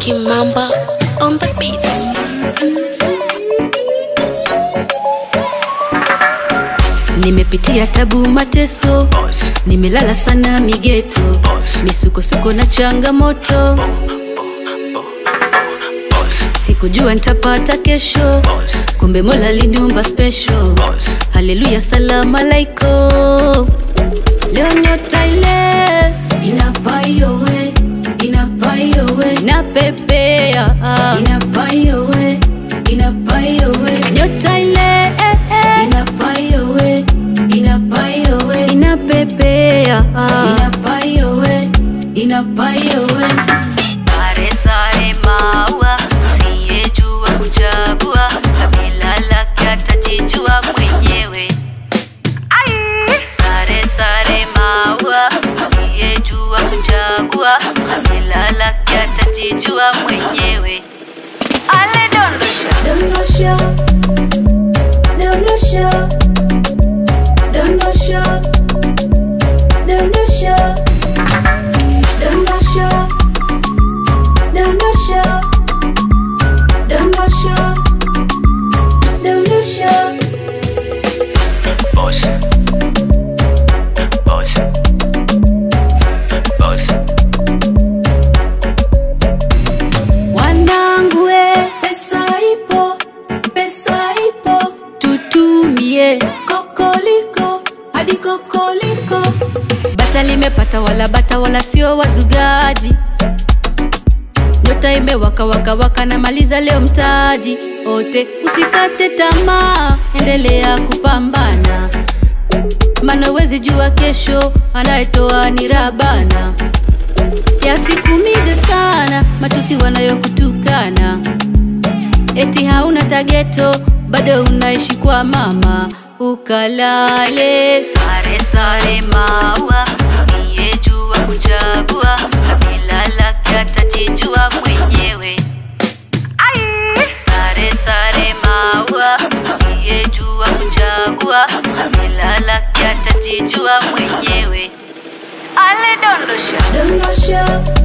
Kimamba on the beats. Nimepitia tabu mateso, nimelala sana migeto, misukosuko na changamoto, sikujua nitapata kesho, kumbe Mola aliniumba special. Haleluya, salama laiko, leo nyota ile inapayowe inapayowe inapepea inapayowe inapayowe nyota ile eh, eh. inapayowe inapayowe inapepea inapayowe inapayowe Sare sare maua, usiyejua kuchagua, kabila lake atajijua mwenyewe. Sare sare maua, usiyejua kuchagua, kabila lake atajijua mwenyewe. Ale dondosha, dondosha dondosha dondosha dondosha dondosha dondosha dondosha dondosha Boss. Boss. Boss. Wanangu we, pesa ipo, pesa ipo, tutumie kokoliko hadi kokoliko. Bata limepata wala bata wala sio wazugaji, nyota imewaka waka waka na maliza leo mtaji ote. Usikate tamaa, endelea kupambana, maana wezi jua kesho, anayetoa ni Rabana yasikumize sana matusi wanayokutukana eti hauna tageto bado unaishi kwa mama ukalale sare sare maua, usiyejua kuchagua, kabila lake atajijua mwenyewe. Sare sare maua, usiyejua kuchagua, kabila lake atajijua mwenyewe. Ale dondosha, dondosha